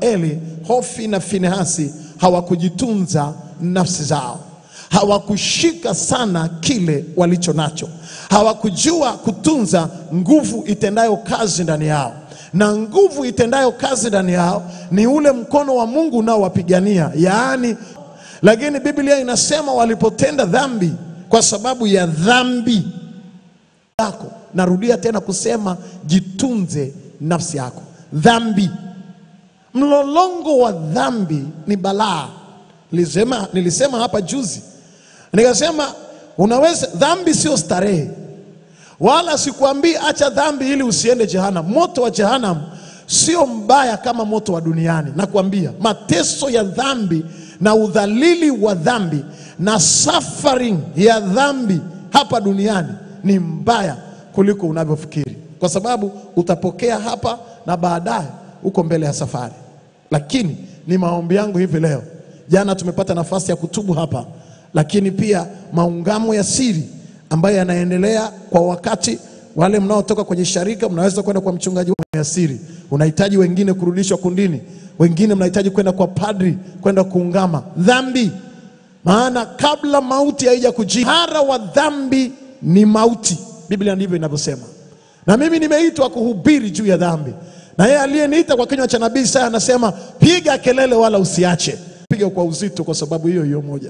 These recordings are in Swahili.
Eli, Hofni na Finehasi hawakujitunza nafsi zao, hawakushika sana kile walicho nacho, hawakujua kutunza nguvu itendayo kazi ndani yao, na nguvu itendayo kazi ndani yao ni ule mkono wa Mungu unaowapigania, yaani lakini Biblia inasema walipotenda dhambi kwa sababu ya dhambi yako. Narudia tena kusema jitunze nafsi yako. Dhambi, mlolongo wa dhambi ni balaa. Nilisema, nilisema hapa juzi nikasema, unaweza dhambi sio starehe, wala sikuambii acha dhambi ili usiende jehanamu. Moto wa jehanamu sio mbaya kama moto wa duniani. Nakwambia mateso ya dhambi na udhalili wa dhambi na suffering ya dhambi hapa duniani ni mbaya kuliko unavyofikiri, kwa sababu utapokea hapa na baadaye uko mbele ya safari. Lakini ni maombi yangu hivi leo, jana tumepata nafasi ya kutubu hapa, lakini pia maungamo ya siri ambayo yanaendelea kwa wakati. Wale mnaotoka kwenye sharika mnaweza kwenda kwa mchungaji wa siri, unahitaji wengine kurudishwa kundini, wengine mnahitaji kwenda kwa padri kwenda kuungama dhambi, maana kabla mauti haija kujia, mshahara wa dhambi ni mauti. Biblia ndivyo inavyosema, na mimi nimeitwa kuhubiri juu ya dhambi, na yeye aliyeniita kwa kinywa cha nabii Isaya anasema piga kelele wala usiache. Piga kwa uzito, kwa sababu hiyo hiyo moja.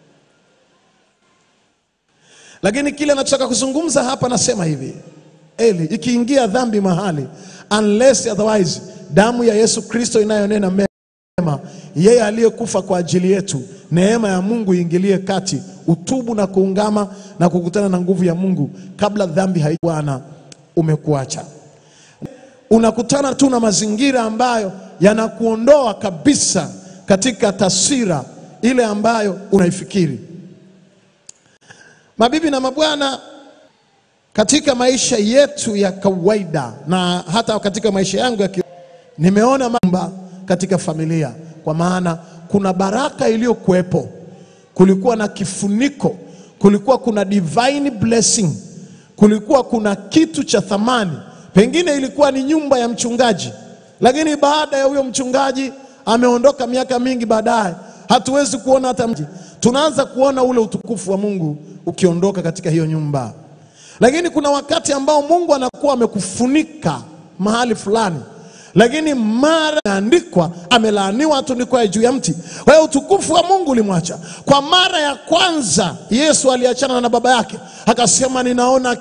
Lakini kile anachotaka kuzungumza hapa, nasema hivi Eli, ikiingia dhambi mahali, unless otherwise, damu ya Yesu Kristo inayonena mema, yeye aliyekufa kwa ajili yetu, neema ya Mungu iingilie kati, utubu na kuungama na kukutana na nguvu ya Mungu kabla dhambi haikuana umekuacha. Unakutana tu na mazingira ambayo yanakuondoa kabisa katika taswira ile ambayo unaifikiri. Mabibi na mabwana, katika maisha yetu ya kawaida na hata katika maisha yangu ya ki... nimeona mambo katika familia, kwa maana kuna baraka iliyokuwepo, kulikuwa na kifuniko, kulikuwa kuna divine blessing, kulikuwa kuna kitu cha thamani. Pengine ilikuwa ni nyumba ya mchungaji, lakini baada ya huyo mchungaji ameondoka miaka mingi baadaye, hatuwezi kuona hata mji, tunaanza kuona ule utukufu wa Mungu ukiondoka katika hiyo nyumba. Lakini kuna wakati ambao Mungu anakuwa amekufunika mahali fulani, lakini mara andikwa amelaaniwa atundikwaye juu ya mti. Kwa hiyo utukufu wa Mungu ulimwacha. Kwa mara ya kwanza Yesu aliachana na baba yake akasema, ninaona.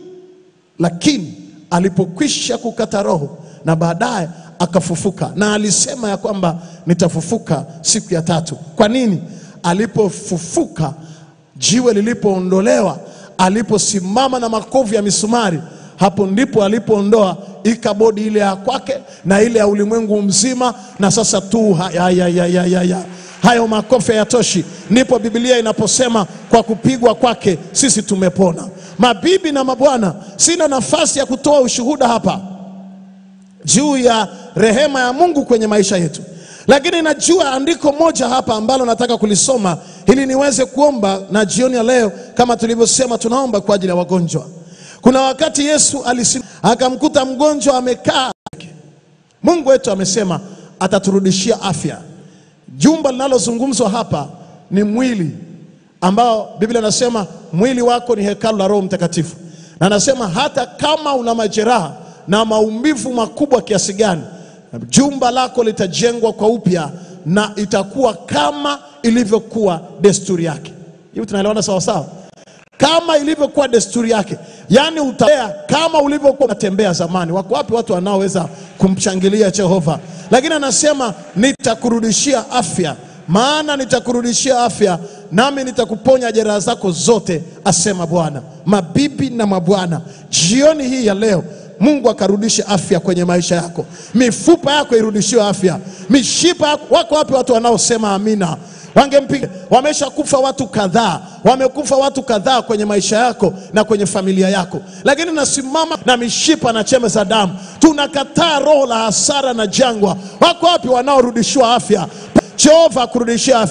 Lakini alipokwisha kukata roho na baadaye akafufuka, na alisema ya kwamba nitafufuka siku ya tatu. Kwa nini? Alipofufuka, jiwe lilipoondolewa aliposimama na makovu ya misumari, hapo ndipo alipoondoa ikabodi ile ya kwake na ile ya ulimwengu mzima, na sasa tu ha, ya, ya, ya, ya, ya, ya. hayo makofi hayatoshi. Ndipo Biblia inaposema kwa kupigwa kwake sisi tumepona. Mabibi na mabwana, sina nafasi ya kutoa ushuhuda hapa juu ya rehema ya Mungu kwenye maisha yetu, lakini najua andiko moja hapa ambalo nataka kulisoma ili niweze kuomba, na jioni ya leo kama tulivyosema, tunaomba kwa ajili ya wagonjwa. Kuna wakati Yesu alisim, akamkuta mgonjwa amekaa. Mungu wetu amesema ataturudishia afya. Jumba linalozungumzwa hapa ni mwili ambao Biblia inasema mwili wako ni hekalu la Roho Mtakatifu, na anasema hata kama una majeraha na maumivu makubwa kiasi gani, jumba lako litajengwa kwa upya na itakuwa kama ilivyokuwa desturi yake. Hivi tunaelewana sawa sawa? Kama ilivyokuwa desturi yake, yaani utatembea kama ulivyokuwa unatembea zamani. Wako wapi watu wanaoweza kumshangilia Jehova? Lakini anasema nitakurudishia afya, maana nitakurudishia afya, nami nitakuponya jeraha zako zote, asema Bwana. Mabibi na mabwana, jioni hii ya leo Mungu akarudishe afya kwenye maisha yako, mifupa yako irudishiwe afya, mishipa yako. Wako wapi watu wanaosema amina? Wangempiga. Wameshakufa watu kadhaa, wamekufa watu kadhaa kwenye maisha yako na kwenye familia yako, lakini nasimama na mishipa na chembe za damu. Tunakataa roho la hasara na jangwa. Wako wapi wanaorudishiwa afya? Jehova akurudishia afya,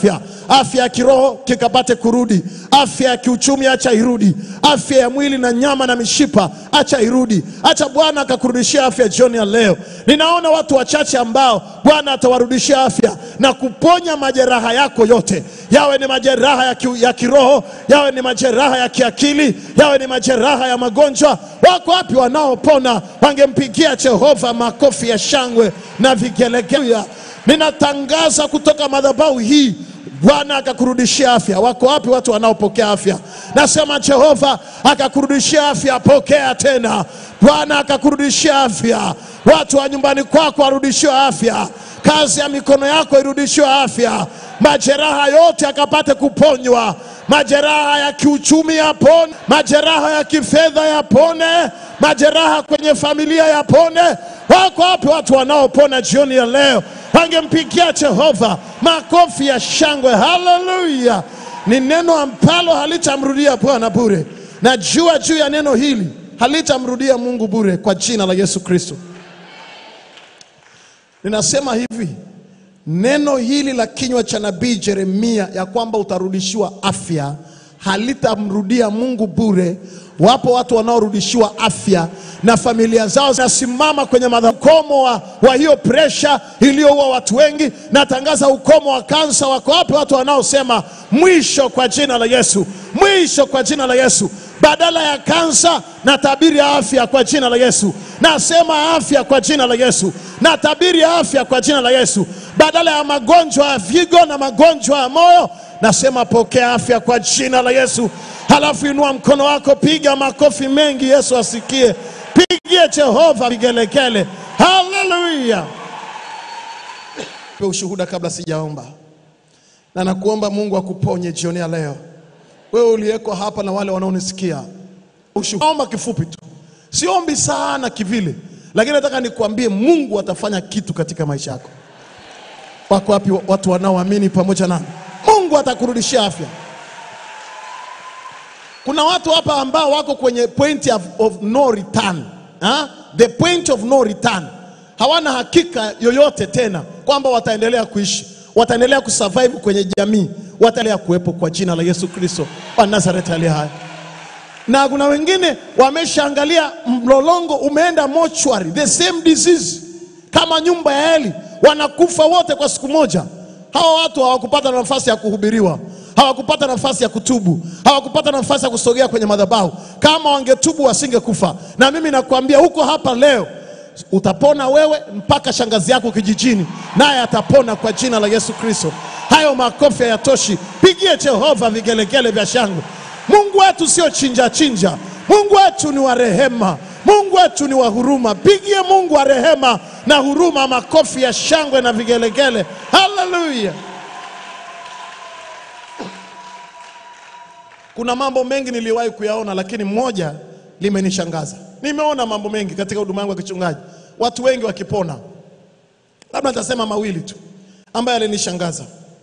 afya ya kiroho kikapate kurudi, afya ya kiuchumi acha irudi, afya ya mwili na nyama na mishipa acha irudi, acha Bwana akakurudishia afya jioni ya leo. Ninaona watu wachache ambao Bwana atawarudishia afya na kuponya majeraha yako yote, yawe ni majeraha ya, ki, ya kiroho, yawe ni majeraha ya kiakili, yawe ni majeraha ya magonjwa. Wako wapi wanaopona? Wangempigia Jehova makofi ya shangwe na vigelegele. Ninatangaza kutoka madhabahu hii Bwana akakurudishia afya. Wako wapi watu wanaopokea afya? Nasema Jehova akakurudishia afya, pokea tena. Bwana akakurudishia afya. Watu wa nyumbani kwako warudishiwa afya, kazi ya mikono yako irudishiwe afya, majeraha yote akapate kuponywa, majeraha ya kiuchumi yapone, majeraha ya kifedha yapone, majeraha kwenye familia yapone. Wako wapi watu wanaopona jioni ya leo? Wangempigia Jehova makofi ya shangwe. Haleluya! Ni neno ambalo halitamrudia Bwana bure. Najua juu ya neno hili halitamrudia Mungu bure, kwa jina la Yesu Kristo. Ninasema hivi, neno hili la kinywa cha nabii Yeremia ya kwamba utarudishiwa afya halitamrudia Mungu bure. Wapo watu wanaorudishiwa afya na familia zao zinasimama kwenye madhabahu. Ukomo wa, wa hiyo presha iliyoua watu wengi, natangaza ukomo wa kansa. Wako wapi watu wanaosema mwisho kwa jina la Yesu, mwisho kwa jina la Yesu? Badala ya kansa na tabiri ya afya kwa jina la Yesu. Nasema afya kwa jina la Yesu, na tabiri ya afya kwa jina la Yesu. Badala ya magonjwa ya figo na magonjwa ya moyo, nasema pokea afya kwa jina la Yesu. Halafu inua mkono wako, piga makofi mengi, Yesu asikie. Pigie Jehova vigelegele. Haleluya! Pe ushuhuda kabla sijaomba, na nakuomba Mungu akuponye jioni ya leo, wewe uliyeko hapa na wale wanaonisikia. Ushuhuda kifupi tu, siombi sana kivile, lakini nataka nikuambie Mungu atafanya kitu katika maisha yako. Wako wapi watu wanaoamini pamoja nami? Mungu atakurudishia afya. Kuna watu hapa ambao wako kwenye point of, of no return ha? The point of no return. Hawana hakika yoyote tena kwamba wataendelea kuishi, wataendelea kusurvive kwenye jamii, wataendelea kuwepo kwa jina la Yesu Kristo wa Nazareti aliye hai. Na kuna wengine wameshaangalia mlolongo umeenda mochwari, the same disease kama nyumba ya Eli, wanakufa wote kwa siku moja. Hawa watu hawakupata nafasi ya kuhubiriwa, hawakupata nafasi ya kutubu, hawakupata nafasi ya kusogea kwenye madhabahu. Kama wangetubu wasingekufa. Na mimi nakwambia huko hapa leo utapona wewe mpaka shangazi yako kijijini, naye atapona kwa jina la Yesu Kristo. Hayo makofi hayatoshi, pigie Jehova vigelegele vya shangwe. Mungu wetu sio chinja chinja, Mungu wetu ni wa rehema, Mungu wetu ni wa huruma. Pigie Mungu wa rehema na huruma makofi ya shangwe na vigelegele. Haleluya! Kuna mambo mengi niliwahi kuyaona, lakini moja limenishangaza. Nimeona mambo mengi katika huduma yangu ya kichungaji, watu wengi wakipona. Labda nitasema mawili tu ambayo yalinishangaza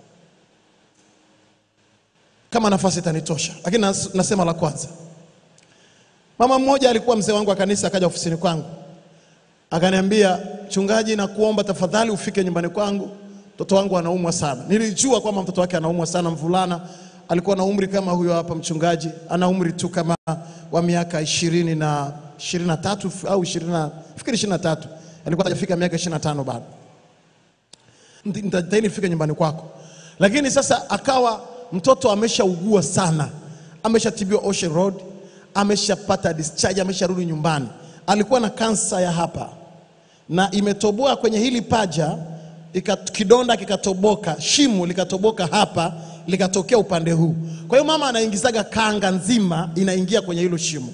kama nafasi itanitosha, lakini nas, nasema la kwanza. Mama mmoja alikuwa mzee wangu wa kanisa, akaja ofisini kwangu akaniambia, mchungaji, nakuomba tafadhali ufike nyumbani kwangu, mtoto wangu anaumwa sana. Nilijua kwamba mtoto wake anaumwa sana, mvulana alikuwa na umri kama huyo hapa mchungaji, ana umri tu kama wa miaka ishirini na ishirini na tatu au ishirini na fikiri ishirini na tatu alikuwa hajafika miaka ishirini na tano bado. Nitajitahidi nifike nyumbani kwako, lakini sasa akawa mtoto ameshaugua sana, ameshatibiwa Ocean Road, ameshapata discharge, amesharudi nyumbani. Alikuwa na kansa ya hapa na imetoboa kwenye hili paja ika, kidonda kikatoboka, shimo likatoboka hapa likatokea upande huu. Kwa hiyo mama anaingizaga kanga nzima inaingia kwenye hilo shimo.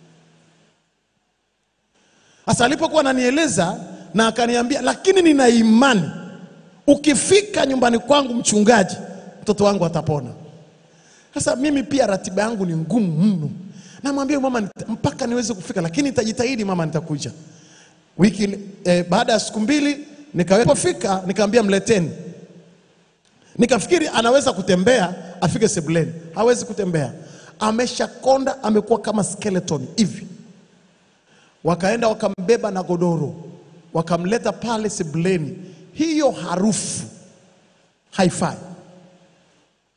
Sasa alipokuwa ananieleza na akaniambia, lakini nina imani ukifika nyumbani kwangu mchungaji, mtoto wangu atapona. Sasa mimi pia ratiba yangu ni ngumu mno, namwambia mama nita, mpaka niweze kufika, lakini nitajitahidi mama, nitakuja wiki eh, baada ya siku mbili nikawefika, nikamwambia mleteni Nikafikiri anaweza kutembea afike sebuleni, hawezi kutembea, ameshakonda, amekuwa kama skeleton hivi. Wakaenda wakambeba na godoro, wakamleta pale sebuleni. Hiyo harufu haifai.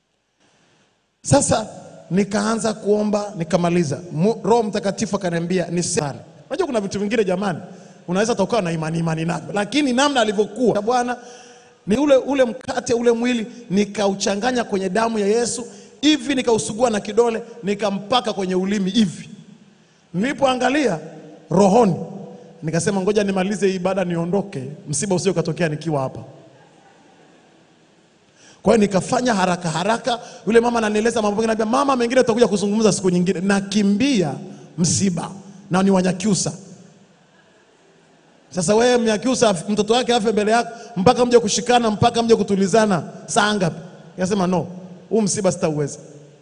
Sasa nikaanza kuomba nikamaliza. Mu- Roho Mtakatifu akaniambia nisali. Unajua kuna vitu vingine jamani, unaweza tokawa na imani imani navyo, lakini namna alivyokuwa Bwana ni ule, ule mkate ule mwili nikauchanganya kwenye damu ya Yesu hivi, nikausugua na kidole nikampaka kwenye ulimi hivi. Nilipoangalia rohoni, nikasema ngoja nimalize hii ibada niondoke, msiba usio katokea nikiwa hapa. Kwa hiyo nikafanya haraka haraka. Yule mama ananieleza mambo mengine, anambia mama, mengine tutakuja kuzungumza siku nyingine. Nakimbia msiba na ni Wanyakyusa. Sasa wewe Mnyakyusa, af- mtoto wake afe mbele yako, mpaka mje kushikana, mpaka mje kutulizana, saa ngapi? Nikasema no, huu msiba sitauweza.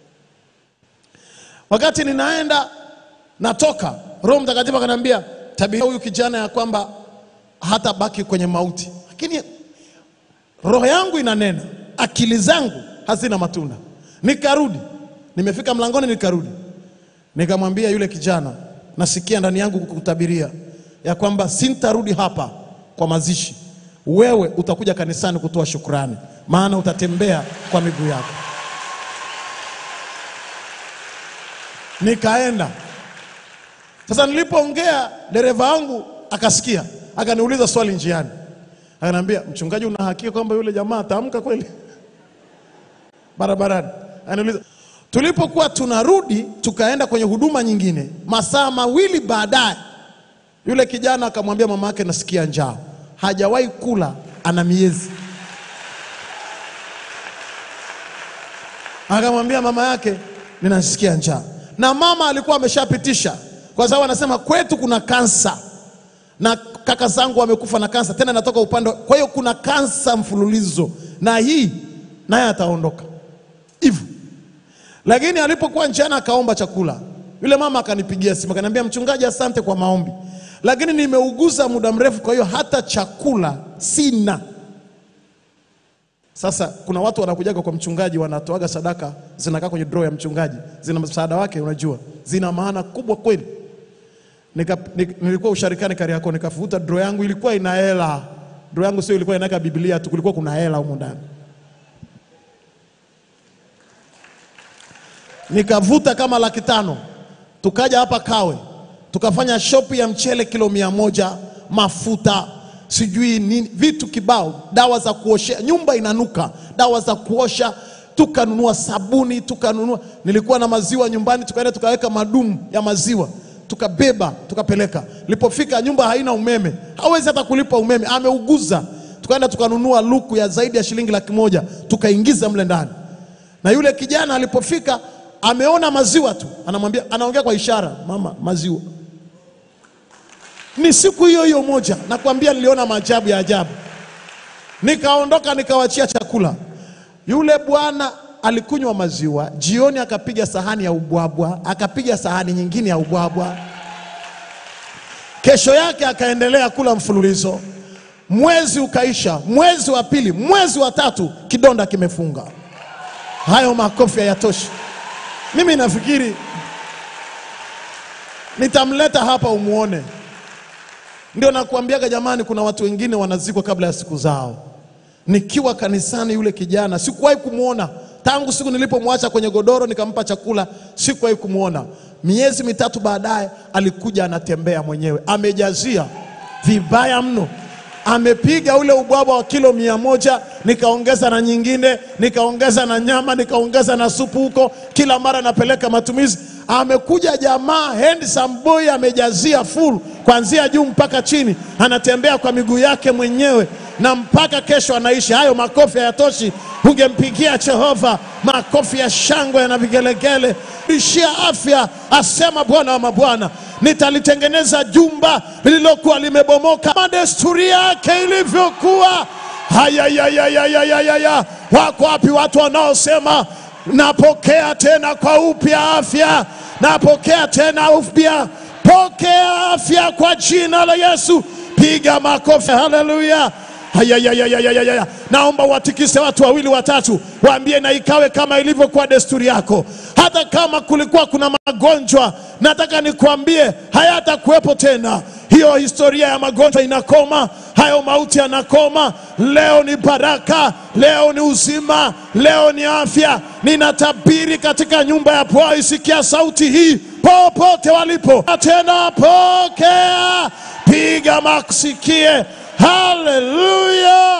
Wakati ninaenda natoka, Roho Mtakatifu akaniambia tabia huyu kijana ya kwamba hata baki kwenye mauti, lakini roho yangu inanena, akili zangu hazina matunda. Nikarudi, nimefika mlangoni, nikarudi, nikamwambia yule kijana, nasikia ndani yangu kukutabiria ya kwamba sintarudi hapa kwa mazishi, wewe utakuja kanisani kutoa shukrani, maana utatembea kwa miguu yako. Nikaenda sasa, nilipoongea dereva wangu akasikia, akaniuliza swali njiani, akaniambia mchungaji, una hakika kwamba yule jamaa ataamka kweli barabarani? Ananiuliza. Tulipokuwa tunarudi, tukaenda kwenye huduma nyingine, masaa mawili baadaye, yule kijana akamwambia mama yake, nasikia njaa. Hajawahi kula, ana miezi. Akamwambia mama yake, ninasikia njaa, na mama alikuwa ameshapitisha, kwa sababu anasema kwetu kuna kansa na kaka zangu wamekufa na kansa, tena natoka upande. wa- Kwa hiyo kuna kansa mfululizo, na hii naye ataondoka hivyo. Lakini alipokuwa njiani akaomba chakula, yule mama akanipigia simu akaniambia, mchungaji, asante kwa maombi, lakini nimeuguza muda mrefu, kwa hiyo hata chakula sina. Sasa kuna watu wanakujaga kwa mchungaji, wanatoaga sadaka, zinakaa kwenye draw ya mchungaji, zina msaada wake, unajua zina maana kubwa kweli. Nika, nik, nilikuwa usharikani Kariakoo, nikafuta draw yangu, ilikuwa ina hela. Draw yangu sio ilikuwa inaweka Biblia tu, kulikuwa kuna hela humo ndani. nikavuta kama laki tano tukaja hapa Kawe tukafanya shopi ya mchele kilo mia moja mafuta sijui nini vitu kibao, dawa za kuoshea nyumba inanuka, dawa za kuosha, tukanunua sabuni, tukanunua. Nilikuwa na maziwa nyumbani, tukaenda tukaweka madumu ya maziwa tukabeba tukapeleka. Nilipofika nyumba haina umeme, hawezi hata kulipa umeme, ameuguza. Tukaenda tukanunua luku ya zaidi ya shilingi laki moja tukaingiza mle ndani na yule kijana alipofika ameona maziwa tu, anamwambia, anaongea kwa ishara, mama, maziwa. Ni siku hiyo hiyo moja, nakwambia, niliona maajabu ya ajabu. Nikaondoka nikawachia chakula. Yule bwana alikunywa maziwa, jioni akapiga sahani ya ubwabwa, akapiga sahani nyingine ya ubwabwa. Kesho yake akaendelea kula mfululizo. Mwezi ukaisha, mwezi wa pili, mwezi wa tatu, kidonda kimefunga. Hayo makofi hayatoshi. Mimi nafikiri nitamleta hapa umuone. Ndio nakuambiaga jamani, kuna watu wengine wanazikwa kabla ya siku zao. Nikiwa kanisani, yule kijana sikuwahi kumwona tangu siku nilipomwacha kwenye godoro nikampa chakula, sikuwahi kumwona. Miezi mitatu baadaye alikuja anatembea mwenyewe, amejazia vibaya mno amepiga ule ubwabwa wa kilo mia moja nikaongeza na nyingine nikaongeza na nyama nikaongeza na supu huko, kila mara napeleka matumizi. Amekuja jamaa handsome boy, amejazia full kuanzia juu mpaka chini, anatembea kwa miguu yake mwenyewe na mpaka kesho anaishi. Hayo makofi hayatoshi, ungempigia Jehova makofi ya shangwe na vigelegele. Ishia afya, asema Bwana wa mabwana nitalitengeneza jumba lililokuwa limebomoka kama desturi yake ilivyokuwa. Hayayayayayaya, wako wapi watu wanaosema napokea tena kwa upya afya, napokea tena upya, pokea afya kwa jina la Yesu. Piga makofi, haleluya! Hayayayayayaya, naomba watikise watu wawili watatu, waambie na ikawe kama ilivyokuwa desturi yako. Hata kama kulikuwa kuna magonjwa, nataka nikuambie hayatakuwepo tena. Hiyo historia ya magonjwa inakoma. hayo mauti yanakoma. Leo ni baraka, leo ni uzima, leo ni afya. Ninatabiri katika nyumba ya Bwana, isikia sauti hii popote walipo, tena pokea, piga maksikie. Haleluya!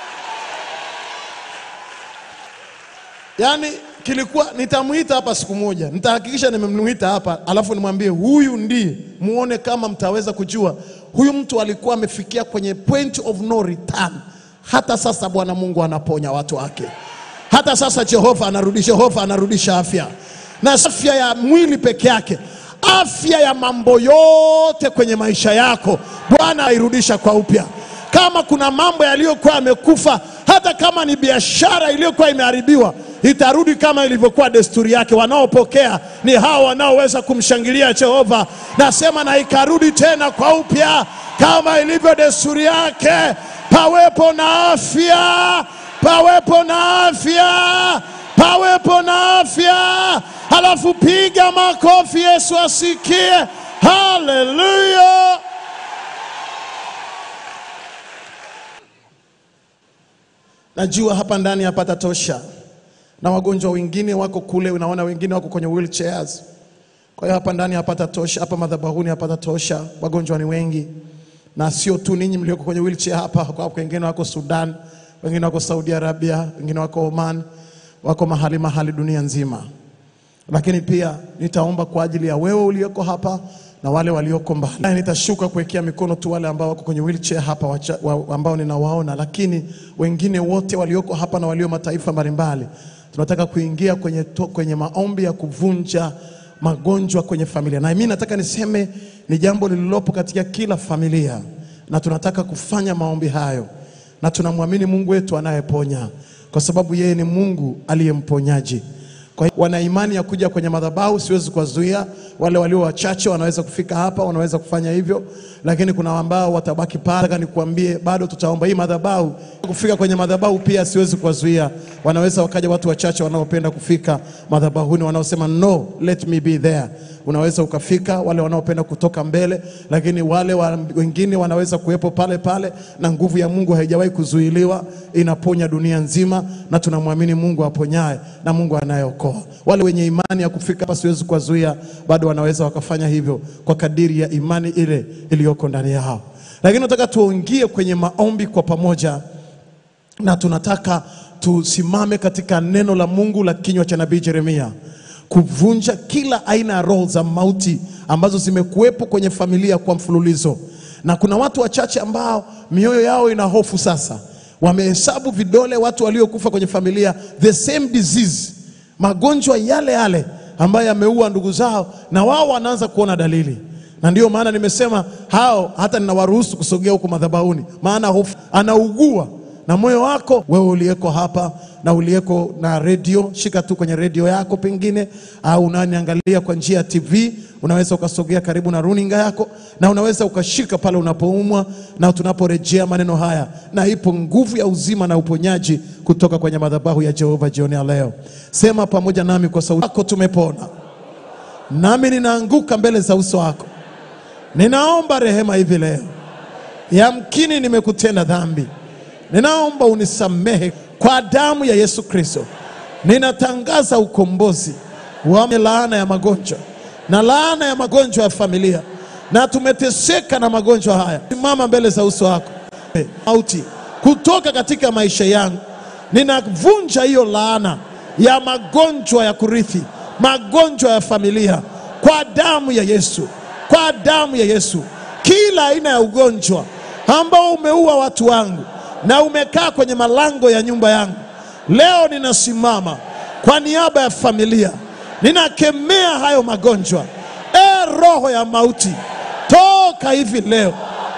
Yaani kilikuwa nitamwita hapa siku moja, nitahakikisha nimemwita hapa, alafu nimwambie huyu ndiye, muone kama mtaweza kujua huyu mtu alikuwa amefikia kwenye point of no return. Hata sasa Bwana Mungu anaponya watu wake, hata sasa Jehova anarudisha, Jehova anarudisha afya, na afya ya mwili peke yake, afya ya mambo yote kwenye maisha yako Bwana airudisha kwa upya. Kama kuna mambo yaliyokuwa yamekufa, hata kama ni biashara iliyokuwa imeharibiwa itarudi kama ilivyokuwa desturi yake. Wanaopokea ni hao wanaoweza kumshangilia Jehova. Nasema na ikarudi tena kwa upya kama ilivyo desturi yake. Pawepo na afya, pawepo na afya, pawepo na afya. Halafu piga makofi, Yesu asikie. Haleluya! Najua hapa ndani hapata tosha na wagonjwa wengine wako kule, unaona wengine wako kwenye wheelchairs. Kwa hiyo hapa ndani hapata tosha, hapa madhabahuni hapata tosha, wagonjwa ni wengi, na sio tu ninyi mlioko kwenye wheelchair hapa, kwa wengine wako Sudan, wengine wako Saudi Arabia, wengine wako Oman, wako mahali mahali dunia nzima. Lakini pia nitaomba kwa ajili ya wewe ulioko hapa na wale walioko mbali. Na Nitashuka kuwekea mikono tu wale ambao wako kwenye wheelchair hapa wacha, wa, ambao ninawaona, lakini wengine wote walioko hapa na walio mataifa mbalimbali tunataka kuingia kwenye, to, kwenye maombi ya kuvunja magonjwa kwenye familia, na mimi nataka niseme ni jambo lililopo katika kila familia, na tunataka kufanya maombi hayo, na tunamwamini Mungu wetu anayeponya, kwa sababu yeye ni Mungu aliye mponyaji. Kwa hiyo wana imani ya kuja kwenye madhabahu, siwezi kuwazuia. Wale walio wachache wanaweza kufika hapa, wanaweza kufanya hivyo, lakini kuna ambao watabaki pale. Nataka nikuambie, bado tutaomba hii madhabahu. Kufika kwenye madhabahu pia siwezi kuwazuia, wanaweza wakaja watu wachache wanaopenda kufika madhabahuni, wanaosema no let me be there. Unaweza ukafika, wale wanaopenda kutoka mbele, lakini wale wa, wengine wanaweza kuwepo pale pale, na nguvu ya Mungu haijawahi kuzuiliwa, inaponya dunia nzima, na tunamwamini Mungu aponyaye na Mungu anayeokoa. Wale wenye imani ya kufika hapa siwezi kuwazuia, bado wanaweza wakafanya hivyo kwa kadiri ya imani ile iliyoko ndani yao. Lakini nataka tuingie kwenye maombi kwa pamoja, na tunataka tusimame katika neno la Mungu la kinywa cha nabii Yeremia kuvunja kila aina ya roho za mauti ambazo zimekuwepo kwenye familia kwa mfululizo. Na kuna watu wachache ambao mioyo yao ina hofu sasa, wamehesabu vidole watu waliokufa kwenye familia, the same disease, magonjwa yale yale ambayo yameua ndugu zao, na wao wanaanza kuona dalili na ndiyo maana nimesema hao hata ninawaruhusu kusogea huku madhabahuni, maana hofu anaugua na moyo wako wewe uliyeko hapa na uliyeko na redio, shika tu kwenye redio yako pengine, au unaniangalia kwa njia ya TV, unaweza ukasogea karibu na runinga yako, na unaweza ukashika pale unapoumwa, na tunaporejea maneno haya, na ipo nguvu ya uzima na uponyaji kutoka kwenye madhabahu ya Jehova jioni ya leo. Sema pamoja nami kwa sauti yako, tumepona, nami ninaanguka mbele za uso wako, ninaomba rehema hivi leo, yamkini nimekutenda dhambi ninaomba unisamehe kwa damu ya Yesu Kristo. Ninatangaza ukombozi wa laana ya magonjwa na laana ya magonjwa ya familia, na tumeteseka na magonjwa haya. Simama mbele za uso wako, mauti kutoka katika maisha yangu, ninavunja hiyo laana ya magonjwa ya kurithi, magonjwa ya familia, kwa damu ya Yesu, kwa damu ya Yesu. Kila aina ya ugonjwa ambao umeua watu wangu na umekaa kwenye malango ya nyumba yangu, leo ninasimama kwa niaba ya familia, ninakemea hayo magonjwa. E roho ya mauti, toka hivi leo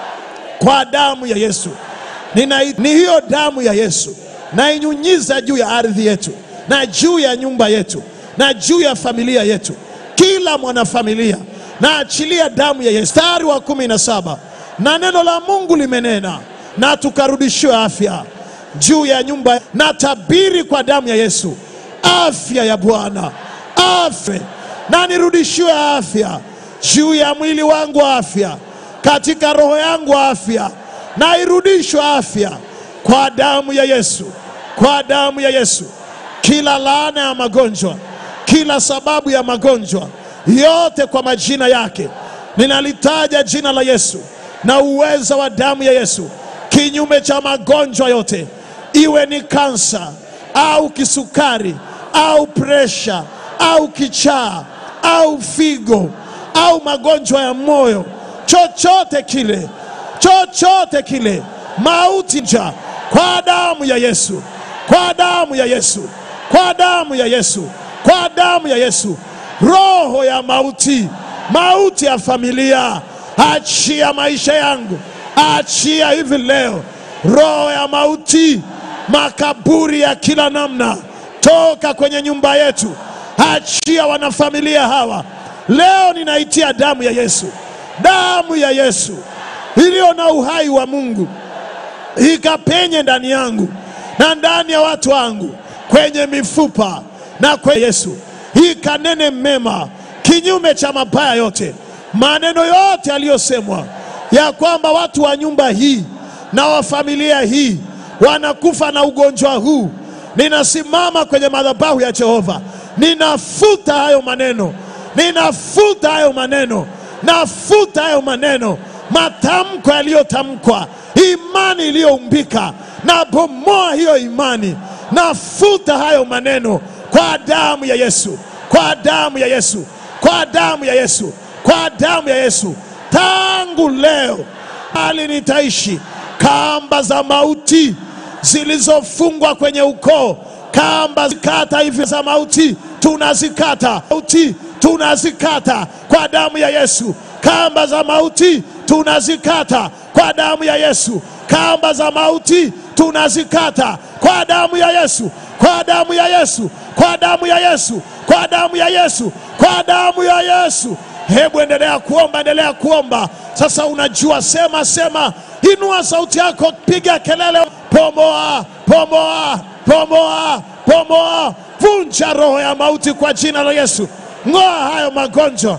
kwa damu ya Yesu. Nina, ni hiyo damu ya Yesu nainyunyiza juu ya ardhi yetu na juu ya nyumba yetu na juu ya familia yetu, kila mwanafamilia na achilia damu ya Yesu. Mstari wa kumi na saba na neno la Mungu limenena na tukarudishiwe afya juu ya nyumba na tabiri kwa damu ya Yesu, afya ya Bwana, afya na nirudishiwe afya juu ya mwili wangu, afya katika roho yangu, afya na irudishwe afya kwa damu ya Yesu, kwa damu ya Yesu. Kila laana ya magonjwa, kila sababu ya magonjwa yote kwa majina yake, ninalitaja jina la Yesu na uweza wa damu ya Yesu, kinyume cha magonjwa yote, iwe ni kansa au kisukari au presha au kichaa au figo au magonjwa ya moyo, chochote kile, chochote kile, mauti nja kwa damu ya Yesu, kwa damu ya Yesu, kwa damu ya Yesu, kwa damu ya Yesu. Roho ya mauti, mauti ya familia, achia maisha yangu, achia hivi leo. Roho ya mauti, makaburi ya kila namna, toka kwenye nyumba yetu, achia wanafamilia hawa. Leo ninaitia damu ya Yesu, damu ya Yesu iliyo na uhai wa Mungu ikapenye ndani yangu na ndani ya watu wangu, kwenye mifupa na kwenye Yesu, ikanene mema kinyume cha mabaya yote, maneno yote yaliyosemwa ya kwamba watu wa nyumba hii na wa familia hii wanakufa na ugonjwa huu. Ninasimama kwenye madhabahu ya Jehova, ninafuta hayo maneno, ninafuta hayo maneno, nafuta hayo maneno, matamko yaliyotamkwa, imani iliyoumbika, na bomoa hiyo imani, nafuta hayo maneno kwa damu ya Yesu, kwa damu ya Yesu, kwa damu ya Yesu, kwa damu ya Yesu. Tangu leo hali nitaishi kamba za mauti zilizofungwa kwenye ukoo, kamba zikata hivi za mauti, tunazikata mauti, tunazikata kwa damu ya Yesu. Kamba za mauti tunazikata kwa damu ya Yesu. Kamba za mauti tunazikata kwa damu ya Yesu, kwa damu ya Yesu, kwa damu ya Yesu, kwa damu ya Yesu, kwa damu ya Yesu. Hebu endelea kuomba, endelea kuomba. Sasa unajua, sema sema, inua sauti yako, piga kelele, pomoa, pomoa, pomoa, pomoa, vunja roho ya mauti kwa jina la Yesu, ng'oa hayo magonjwa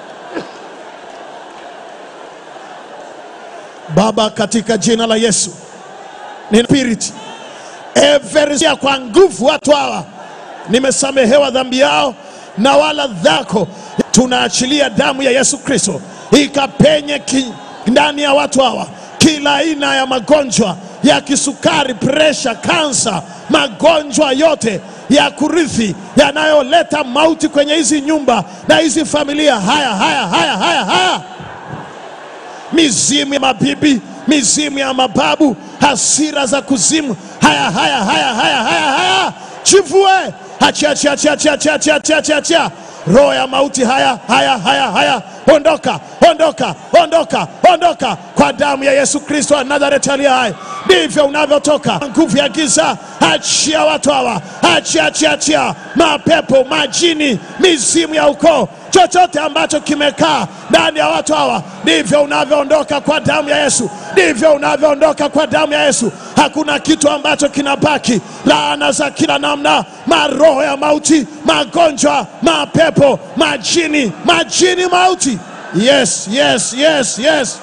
Baba, katika jina la Yesu nina spirit every kwa nguvu watu hawa nimesamehewa dhambi yao na wala dhako. Tunaachilia damu ya Yesu Kristo ikapenye ki, ndani ya watu hawa kila aina ya magonjwa ya kisukari, presha, kansa, magonjwa yote ya kurithi yanayoleta mauti kwenye hizi nyumba na hizi familia. Haya, haya, haya, haya, haya mizimu ya mabibi, mizimu ya mababu, hasira za kuzimu. Haya, haya, haya, haya, haya, haya, chivue, achia, achia, achia, achia, achia, achia, achia, achia, achia. Roho ya mauti, haya, haya, haya, haya, ondoka, ondoka, ondoka, ondoka kwa damu ya Yesu Kristo wa Nazareti aliye hai. Ndivyo unavyotoka nguvu ya giza. Achia watu hawa, achia, achia, achia mapepo, majini, mizimu ya ukoo chochote ambacho kimekaa ndani ya watu hawa, ndivyo unavyoondoka kwa damu ya Yesu, ndivyo unavyoondoka kwa damu ya Yesu. Hakuna kitu ambacho kinabaki. Laana za kila namna, maroho ya mauti, magonjwa, mapepo, majini, majini, mauti. Yes, yes, yes, yes,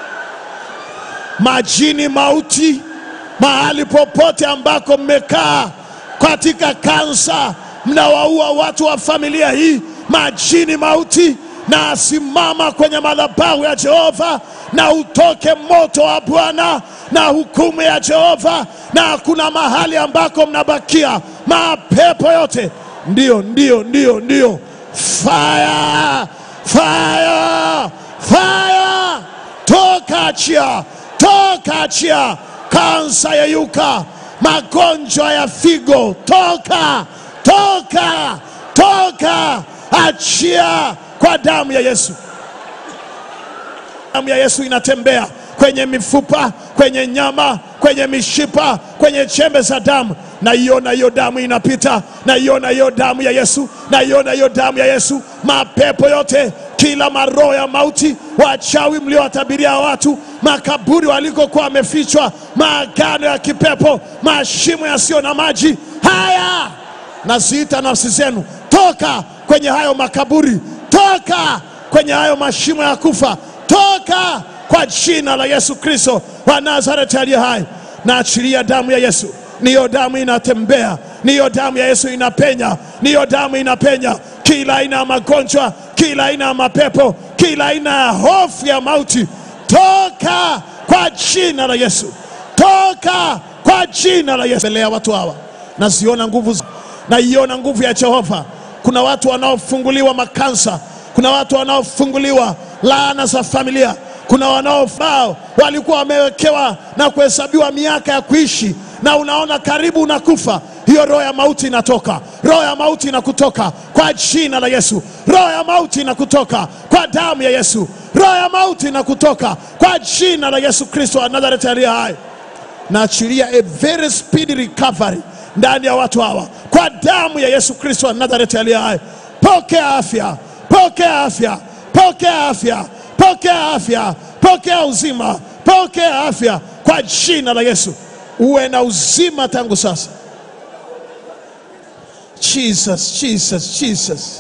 majini, mauti, mahali popote ambako mmekaa katika kansa, mnawaua watu wa familia hii majini mauti, na asimama kwenye madhabahu ya Jehova, na utoke moto wa Bwana na hukumu ya Jehova, na hakuna mahali ambako mnabakia. Mapepo yote, ndio, ndio, ndio, ndio, fire, fire, fire, toka, achia, toka, achia, kansa ya yuka, magonjwa ya figo, toka, toka, toka achia kwa damu ya Yesu. Damu ya Yesu inatembea kwenye mifupa, kwenye nyama, kwenye mishipa, kwenye chembe za damu. Naiona hiyo damu inapita, naiona hiyo damu ya Yesu, naiona hiyo damu ya Yesu. Mapepo yote, kila maroho ya mauti, wachawi mliowatabiria watu, makaburi walikokuwa wamefichwa, maagano ya kipepo, mashimo yasiyo na maji, haya naziita nafsi zenu, toka kwenye hayo makaburi, toka kwenye hayo mashimo ya kufa, toka kwa jina la Yesu Kristo wa Nazareti aliye hai. Naachilia damu ya Yesu, niyo damu inatembea, niyo damu ya Yesu inapenya, niyo damu inapenya kila aina ya magonjwa, kila aina ya mapepo, kila aina ya hofu ya mauti, toka kwa jina la Yesu, toka kwa jina la Yesu. Mbele ya watu hawa naziona nguvu, za- naiona nguvu ya Jehova. Kuna watu wanaofunguliwa makansa, kuna watu wanaofunguliwa laana za familia, kuna wanaofao walikuwa wamewekewa na kuhesabiwa miaka ya kuishi, na unaona karibu unakufa. Hiyo roho ya mauti inatoka, roho ya mauti inakutoka kwa jina la Yesu, roho ya mauti inakutoka kwa damu ya Yesu, roho ya mauti inakutoka kwa jina la Yesu Kristo wa Nazareti aliye hai naachilia a very speedy recovery ndani ya watu hawa kwa damu ya Yesu Kristo wa Nazareti aliye hai. Pokea afya, pokea afya, pokea afya, pokea afya, pokea uzima, pokea afya kwa jina la Yesu. Uwe na uzima tangu sasa. Jesus, Jesus, Jesus.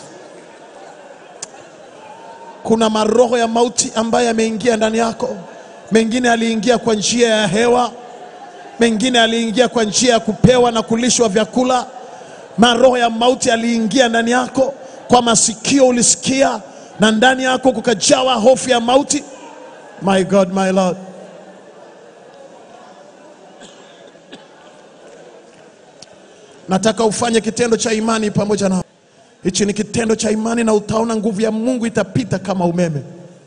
Kuna maroho ya mauti ambayo yameingia ndani yako. Mengine aliingia kwa njia ya hewa, mengine aliingia kwa njia ya kupewa na kulishwa vyakula. Maroho ya mauti aliingia ndani yako, kwa masikio ulisikia, na ndani yako kukajawa hofu ya mauti. My God, my Lord. Nataka ufanye kitendo cha imani pamoja na hichi ni kitendo cha imani, na utaona nguvu ya Mungu itapita kama umeme.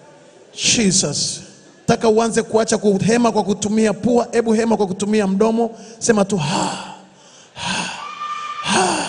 Jesus, nataka uanze kuacha kuhema kwa kutumia pua. Hebu hema kwa kutumia mdomo, sema tu ha, ha, ha,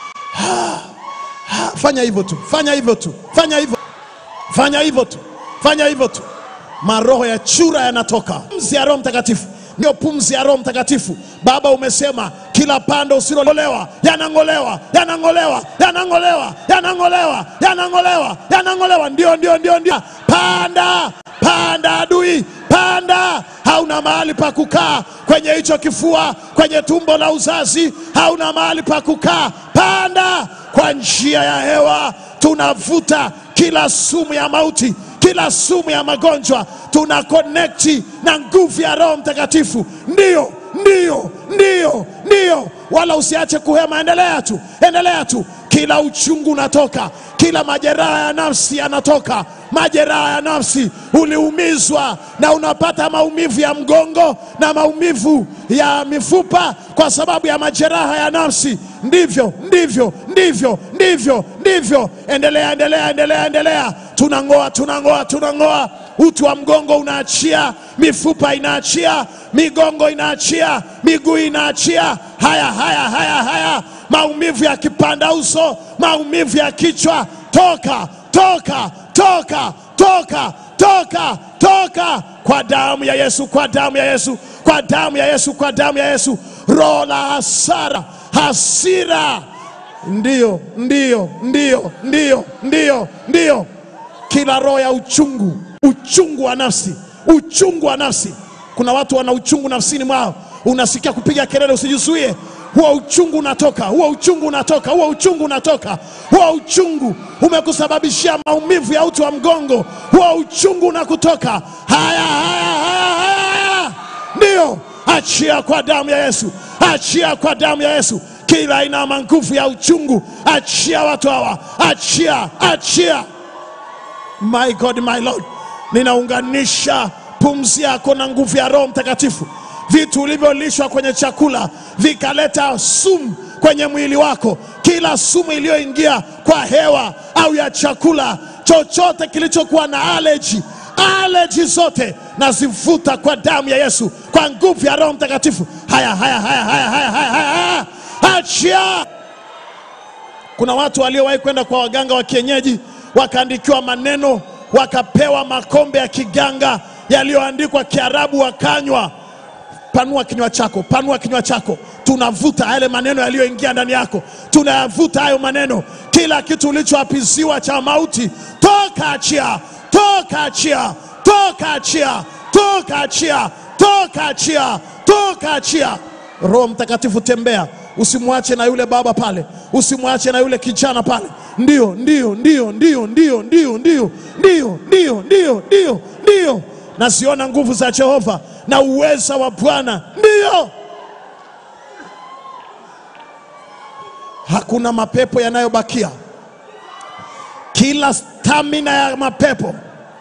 ha, ha. Fanya hivyo tu, fanya hivyo tu, fanya hivyo, fanya hivyo tu, fanya hivyo tu. Maroho ya chura yanatoka, pumzi ya Roho Mtakatifu ndio pumzi ya Roho Mtakatifu. Baba, umesema kila pando usilolewa yanang'olewa, yanang'olewa, yanang'olewa, yanang'olewa, yanang'olewa, yanang'olewa. Ndio, ndio, ndio, ndio. Panda, panda adui, panda. Hauna mahali pa kukaa kwenye hicho kifua, kwenye tumbo la uzazi, hauna mahali pa kukaa. Panda kwa njia ya hewa, tunavuta kila sumu ya mauti kila sumu ya magonjwa tuna konekti na nguvu ya Roho Mtakatifu. Ndiyo, ndiyo, ndiyo, ndiyo, wala usiache kuhema. Endelea tu, endelea tu. Kila uchungu unatoka, kila majeraha ya nafsi yanatoka. Majeraha ya nafsi, uliumizwa na unapata maumivu ya mgongo na maumivu ya mifupa kwa sababu ya majeraha ya nafsi. Ndivyo, ndivyo, ndivyo, ndivyo, ndivyo. Endelea, endelea, endelea, endelea. Tunang'oa, tunang'oa, tunang'oa. Uti wa mgongo unaachia, mifupa inaachia, migongo inaachia, miguu inaachia. Haya, haya, haya, haya, maumivu ya kipanda uso, maumivu ya kichwa, toka, toka, toka, toka, toka, toka kwa damu ya Yesu, kwa damu ya Yesu, kwa damu ya Yesu, kwa damu ya Yesu. Roho la hasara, hasira, ndiyo, ndiyo, ndiyo, ndiyo, ndiyo, ndiyo kila roho ya uchungu, uchungu wa nafsi, uchungu wa nafsi. Kuna watu wana uchungu nafsini mwao, unasikia kupiga kelele, usijizuie. Huo uchungu unatoka, huo uchungu unatoka, huo uchungu unatoka, huo uchungu umekusababishia maumivu ya uti wa mgongo, huo uchungu unakutoka. Haya, haya, haya, haya, haya, ndiyo, achia kwa damu ya Yesu, achia kwa damu ya Yesu kila aina ya manguvu ya uchungu, achia watu hawa, achia, achia. My God, my Lord, ninaunganisha pumzi yako na nguvu ya Roho Mtakatifu. Vitu ulivyolishwa kwenye chakula vikaleta sumu kwenye mwili wako, kila sumu iliyoingia kwa hewa au ya chakula, chochote kilichokuwa na aleji, aleji zote nazivuta kwa damu ya Yesu, kwa nguvu ya Roho Mtakatifu. Haya, haya, haya, haya, haya, haya, haya, haya. Achia. Kuna watu waliowahi kwenda kwa waganga wa kienyeji wakaandikiwa maneno, wakapewa makombe ya kiganga yaliyoandikwa Kiarabu, wakanywa. Panua kinywa chako, panua kinywa chako. Tunavuta yale maneno yaliyoingia ndani yako, tunayavuta hayo maneno. Kila kitu ulichoapiziwa cha mauti, toka, achia, toka, achia, toka, achia, toka, achia, toka, achia, toka, achia. Roho Mtakatifu, tembea, usimwache na yule baba pale, usimwache na yule kijana pale. Ndio, ndio, ndio, ndio, ndio, ndio, ndio, ndio, ndio, ndio, ndio, ndio. naziona nguvu za Jehova na uweza wa Bwana. Ndiyo, hakuna mapepo yanayobakia. Kila stamina ya mapepo,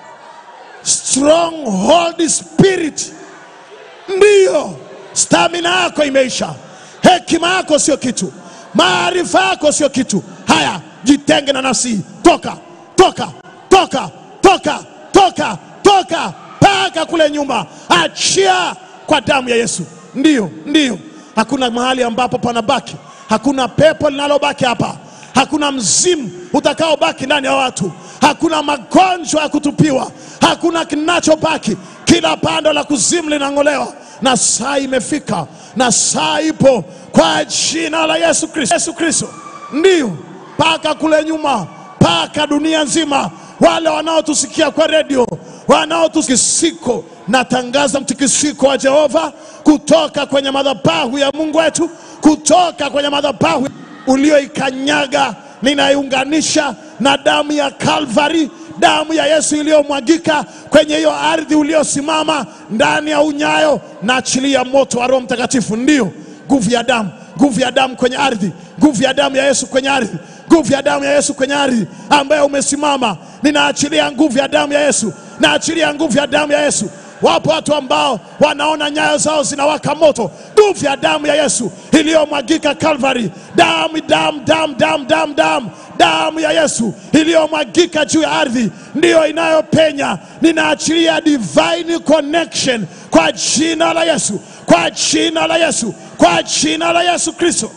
stronghold spirit, ndiyo stamina yako imeisha. Hekima yako sio kitu, maarifa yako sio kitu. Haya, jitenge na nafsi hii. Toka, toka, toka, toka, toka, toka mpaka kule nyuma, achia kwa damu ya Yesu. Ndiyo, ndiyo, hakuna mahali ambapo panabaki, hakuna pepo linalobaki hapa, hakuna mzimu utakaobaki ndani ya watu, hakuna magonjwa ya kutupiwa, hakuna kinachobaki. Kila pando la kuzimu linang'olewa, na saa imefika, na saa ipo kwa jina la Yesu Kristo. Yesu Kristo, ndiyo, mpaka kule nyuma, mpaka dunia nzima, wale wanaotusikia kwa redio, wanaotusikisiko, natangaza mtikisiko wa Jehova kutoka kwenye madhabahu ya Mungu wetu, kutoka kwenye madhabahu ulioikanyaga, ninaiunganisha na damu ya Kalvari, damu ya Yesu iliyomwagika kwenye hiyo ardhi uliosimama ndani ya unyayo, na achilia moto wa Roho Mtakatifu. Ndiyo nguvu ya damu, nguvu ya damu kwenye ardhi, nguvu ya damu ya Yesu kwenye ardhi, nguvu ya damu ya Yesu kwenye ardhi ambayo umesimama. Ninaachilia nguvu ya damu ya Yesu, naachilia nguvu ya damu ya Yesu. Wapo watu ambao wanaona nyayo zao zinawaka moto. Nguvu ya damu ya Yesu iliyomwagika Calvary, damu damu damu damu damu damu damu ya Yesu iliyomwagika juu ya ardhi ndiyo inayopenya. Ninaachilia divine connection kwa jina la Yesu, kwa jina la Yesu, kwa jina la Yesu Kristo.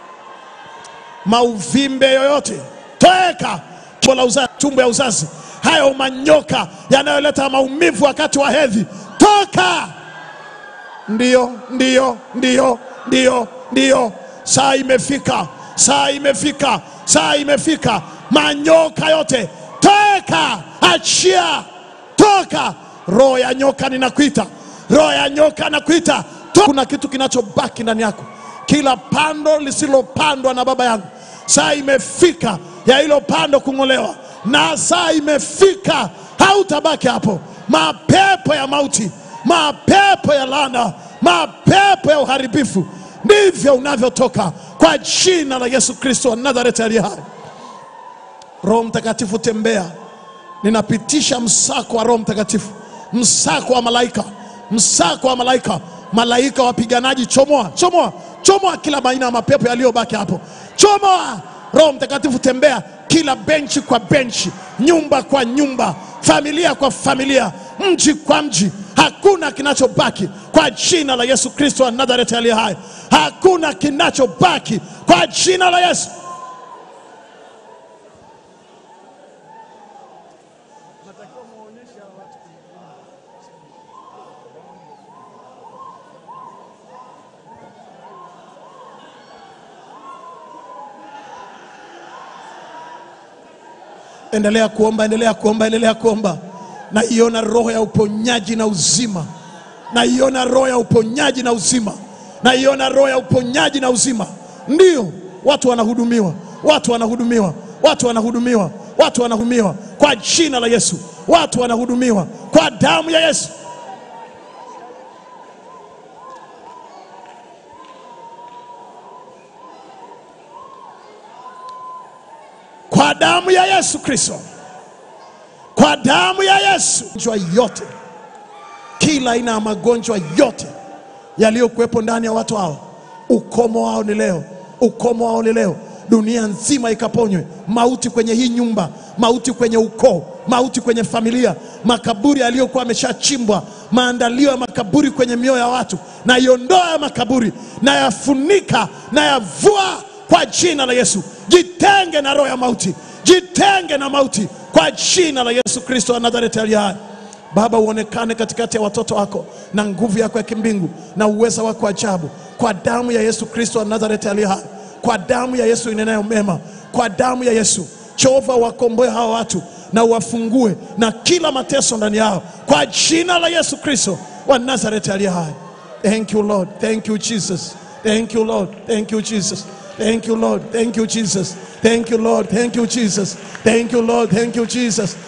Mauvimbe yoyote toeka, tumbo la uzazi, tumbo ya uzazi, hayo manyoka yanayoleta maumivu wakati wa hedhi, toka! Ndiyo, ndiyo, ndiyo, ndiyo, ndiyo, saa imefika, saa imefika, saa imefika. Manyoka yote toka, achia, toka! Roho ya nyoka ninakuita, roho ya nyoka nakuita. To- Kuna kitu kinachobaki ndani yako, kila pando lisilopandwa na baba yangu, saa imefika ya hilo pando kung'olewa, na saa imefika, hautabaki hapo. Mapepo ya mauti, mapepo ya laana, mapepo ya uharibifu, ndivyo unavyotoka kwa jina la Yesu Kristo wa Nazareti aliye hai. Roho Mtakatifu, tembea. Ninapitisha msako wa Roho Mtakatifu, msako wa malaika, msako wa malaika, malaika wapiganaji, chomoa, chomoa, chomoa kila aina ya mapepo yaliyobaki hapo, chomoa. Roho Mtakatifu, tembea kila benchi kwa benchi, nyumba kwa nyumba, familia kwa familia, mji kwa mji. Hakuna kinachobaki kwa jina la Yesu Kristo wa Nazareti aliye hai. Hakuna kinachobaki kwa jina la Yesu. Endelea kuomba, endelea kuomba, endelea kuomba. Naiona roho ya uponyaji na uzima, naiona roho ya uponyaji na uzima, naiona roho ya uponyaji na uzima. Ndiyo, watu wanahudumiwa, watu wanahudumiwa, watu wanahudumiwa, watu wanahudumiwa kwa jina la Yesu, watu wanahudumiwa kwa damu ya Yesu. kwa damu ya Yesu Kristo, kwa damu ya Yesu. Magonjwa yote, kila aina ya magonjwa yote yaliyokuwepo ndani ya watu hao, ukomo wao ni leo, ukomo wao ni leo. Dunia nzima ikaponywe. Mauti kwenye hii nyumba, mauti kwenye ukoo, mauti kwenye familia, makaburi yaliyokuwa yameshachimbwa, maandalio ya makaburi kwenye mioyo ya watu, na iondoa ya makaburi, na yafunika na yavua kwa jina la Yesu. Jitenge na roho ya mauti, jitenge na mauti kwa jina la Yesu Kristo wa Nazareti aliye hai. Baba, uonekane katikati ya watoto wako na nguvu yako ya kimbingu na uweza wako wa ajabu, kwa damu ya Yesu Kristo wa Nazareti aliye hai, kwa damu ya Yesu inenayo mema, kwa damu ya Yesu. Jehova, wakomboe hawa watu na uwafungue na kila mateso ndani yao, kwa jina la Yesu Kristo wa Nazareti aliye hai. Thank you Lord, thank you Jesus, thank you Lord, thank you Jesus. Thank you, Lord. Thank you, Jesus. Thank you, Lord. Thank you, Jesus. Thank you, Lord. Thank you, Jesus.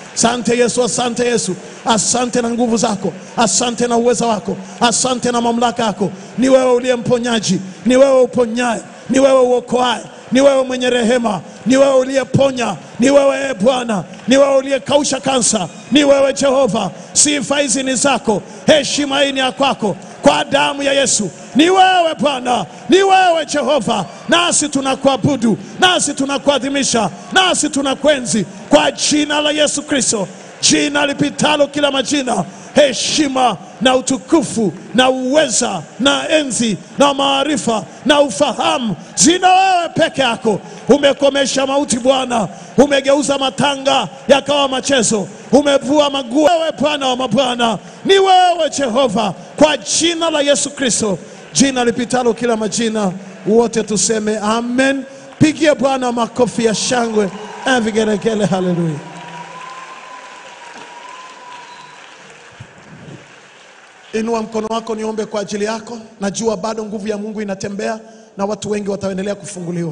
Asante Yesu, asante Yesu, asante na nguvu zako, asante na uweza wako, asante na mamlaka yako. Ni wewe uliye mponyaji, ni wewe uponyaye, ni wewe uokoaye, ni wewe mwenye rehema, ni wewe uliyeponya, ni wewe e Bwana, ni wewe uliyekausha kansa, ni wewe Jehova. Sifa hizi ni zako, heshima hii ni ya kwako, kwa damu ya Yesu. Ni wewe Bwana, ni wewe Jehova, nasi tunakuabudu, nasi tunakuadhimisha, nasi tunakwenzi kwa jina la Yesu Kristo, jina lipitalo kila majina, heshima na utukufu na uweza na enzi na maarifa na ufahamu zina wewe peke yako. Umekomesha mauti Bwana, umegeuza matanga yakawa machezo, umevua maguo. Wewe Bwana wa mabwana, ni wewe Jehova, kwa jina la Yesu Kristo, jina lipitalo kila majina, wote tuseme amen. Pigie Bwana makofi ya shangwe na vigelegele. Haleluya! Inua mkono wako niombe kwa ajili yako. Najua bado nguvu ya Mungu inatembea na watu wengi wataendelea kufunguliwa.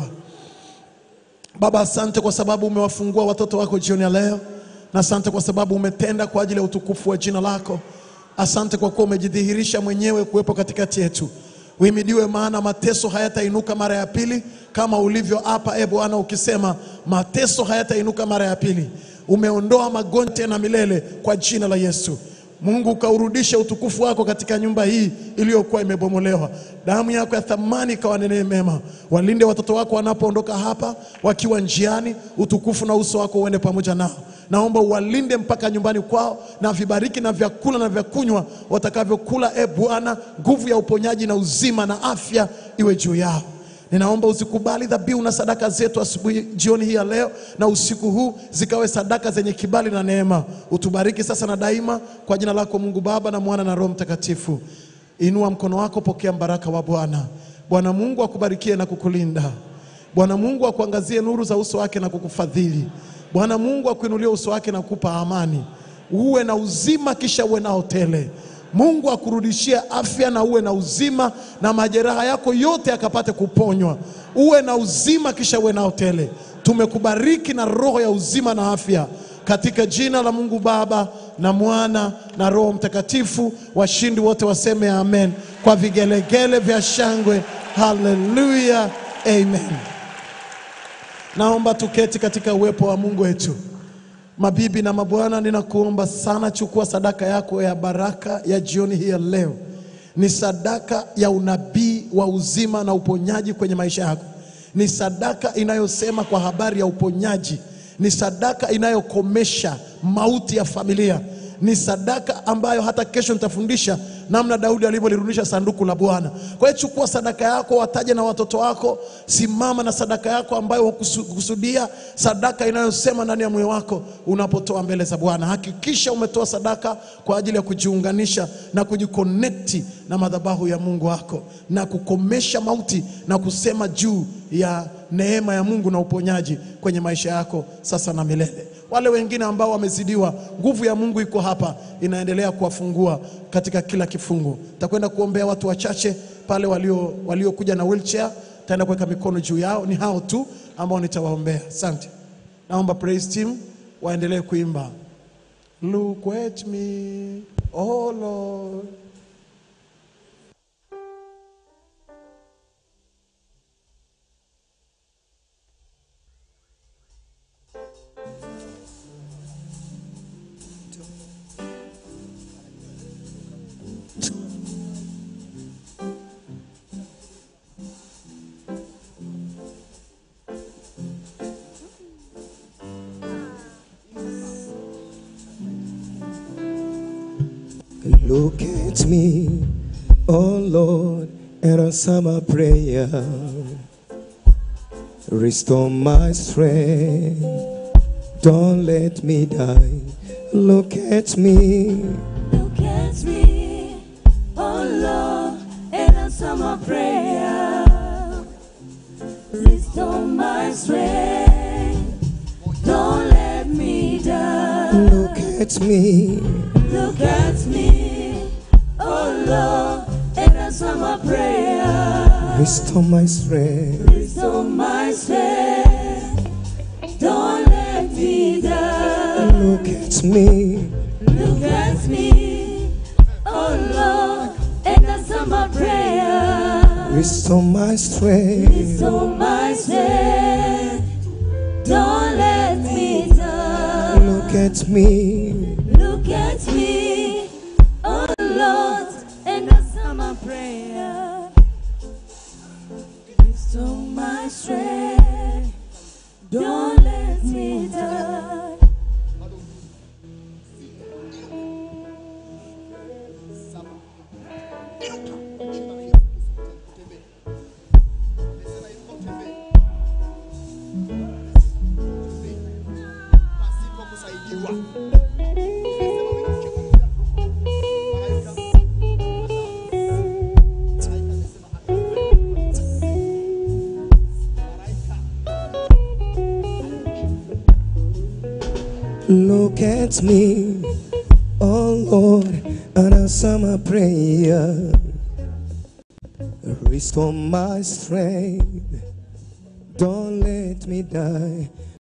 Baba, asante kwa sababu umewafungua watoto wako jioni ya leo, na asante kwa sababu umetenda kwa ajili ya utukufu wa jina lako. Asante kwa kuwa umejidhihirisha mwenyewe kuwepo katikati yetu. Uhimidiwe, maana mateso hayatainuka mara ya pili kama ulivyo hapa, e Bwana, ukisema mateso hayatainuka mara ya pili. Umeondoa magonjwa tena milele kwa jina la Yesu. Mungu ukaurudishe utukufu wako katika nyumba hii iliyokuwa imebomolewa. Damu yako ya thamani ikawanenee mema. Walinde watoto wako wanapoondoka hapa, wakiwa njiani, utukufu na uso wako uende pamoja nao. Naomba uwalinde mpaka nyumbani kwao, na vibariki na vyakula na vyakunywa watakavyokula. E Bwana, nguvu ya uponyaji na uzima na afya iwe juu yao. Ninaomba uzikubali dhabihu na sadaka zetu asubuhi, jioni hii ya leo na usiku huu, zikawe sadaka zenye kibali na neema. Utubariki sasa na daima, kwa jina lako Mungu Baba na Mwana na Roho Mtakatifu. Inua mkono wako, pokea mbaraka wa Bwana. Bwana Mungu akubarikie na kukulinda. Bwana Mungu akuangazie nuru za uso wake na kukufadhili. Bwana Mungu akuinulie uso wake na kukupa amani, uwe na uzima, kisha uwe nao tele. Mungu akurudishie afya na uwe na uzima, na majeraha yako yote yakapate kuponywa. Uwe na uzima, kisha uwe nao tele. Tumekubariki na roho ya uzima na afya katika jina la Mungu Baba na Mwana na Roho Mtakatifu. Washindi wote waseme amen kwa vigelegele vya shangwe. Haleluya, amen. Naomba tuketi katika uwepo wa Mungu wetu. Mabibi na mabwana, ninakuomba sana, chukua sadaka yako ya baraka ya jioni hii ya leo. Ni sadaka ya unabii wa uzima na uponyaji kwenye maisha yako. Ni sadaka inayosema kwa habari ya uponyaji. Ni sadaka inayokomesha mauti ya familia. Ni sadaka ambayo hata kesho nitafundisha namna Daudi alivyolirudisha sanduku la Bwana. Kwa hiyo chukua sadaka yako, wataje na watoto wako, simama na sadaka yako ambayo hukusudia, sadaka inayosema ndani ya moyo wako unapotoa mbele za Bwana. Hakikisha umetoa sadaka kwa ajili ya kujiunganisha na kujikonekti na madhabahu ya Mungu wako na kukomesha mauti na kusema juu ya neema ya Mungu na uponyaji kwenye maisha yako sasa na milele. Wale wengine ambao wamezidiwa, nguvu ya Mungu iko hapa, inaendelea kuwafungua katika kila kifungu. Takwenda kuombea watu wachache pale walio waliokuja na wheelchair, taenda kuweka mikono juu yao. Ni hao tu ambao nitawaombea. Asante. Naomba praise team waendelee kuimba Look at me, oh Lord. Look at me, oh Lord, and answer my prayer. Restore my strength. Don't let me die. Look at me, Look at me, oh Lord, and answer my prayer. Restore my strength. Don't let me die. look at me, Look at me, oh Lord, and answer my prayer. restore my strength. Restore my strength. Don't let me die. Look at me. Look at me, oh Lord, and answer my prayer. Restore my strength. Restore my strength. Don't let me down. Look at me. Look at me, oh Lord, and answer my prayer. Restore my strength. Don't let me down. Look at me, oh Lord, and answer my prayer. Restore my strength. Don't let me die.